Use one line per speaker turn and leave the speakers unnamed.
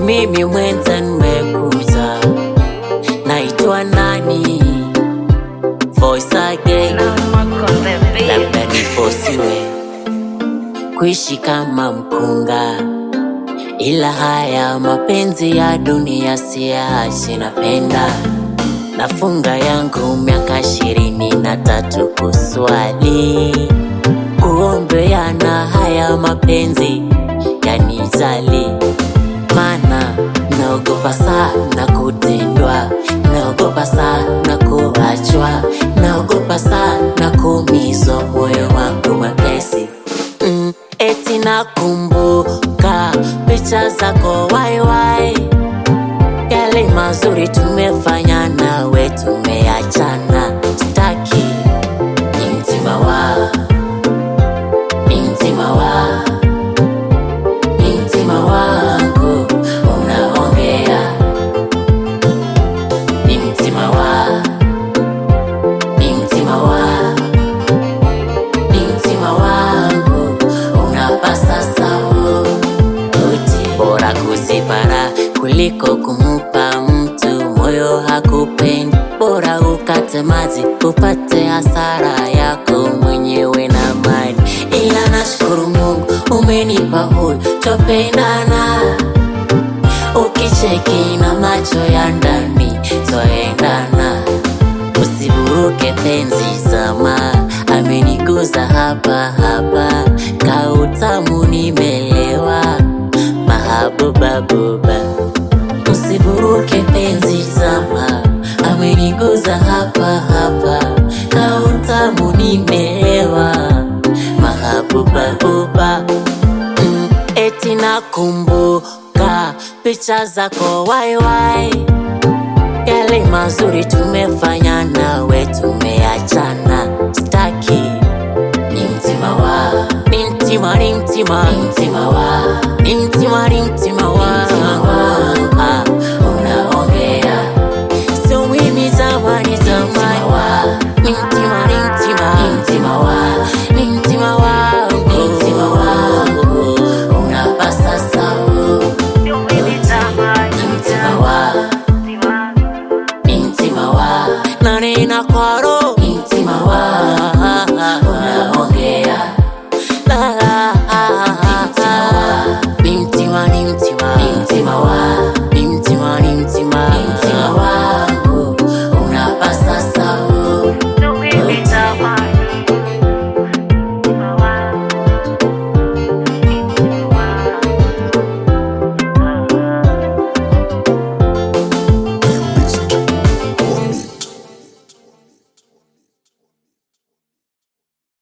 mimi mwenza nimekuza, naitwa nani? Voice again, labda nifosiwe kuishi kama mkunga, ila haya mapenzi ya dunia siachi, napenda nafunga yangu miaka ishirini na tatu kuswali kuombeana haya mapenzi yanijali, mana naogopa sana kutendwa, naogopa sana kuachwa, naogopa sana kuumizwa moyo wangu mwepesi mm, eti nakumbuka picha zako waiwai, yale mazuri tumefanya nawe tumeachana, staki ni mtima wa ni mtima wa ni mtima wangu unaongea, ni mtima wa ni mtima wa ni mtima wangu unapasa sauti, bora kusipara kuliko kumupa mtu moyo hakupendi, bora ukate maji upate hasara yako mwenyewe na mali. Ila nashukuru Mungu umenipa huyu twapendana, ukicheki na macho ya ndani twaendana, usivuruke penzi zama, ameniguza hapa hapa, kautamu nimelewa, mahabuba buba, usivuruke penzi zama, ameniguza hapa hapa, kautamu nimelewa, mahabuba buba mm, eti nakumbuka picha zako waiwai, yale mazuri tumefanya nawe tumeachana, staki ni mtima wa ni mtima ni mtima ni mtima wa ni mtima ni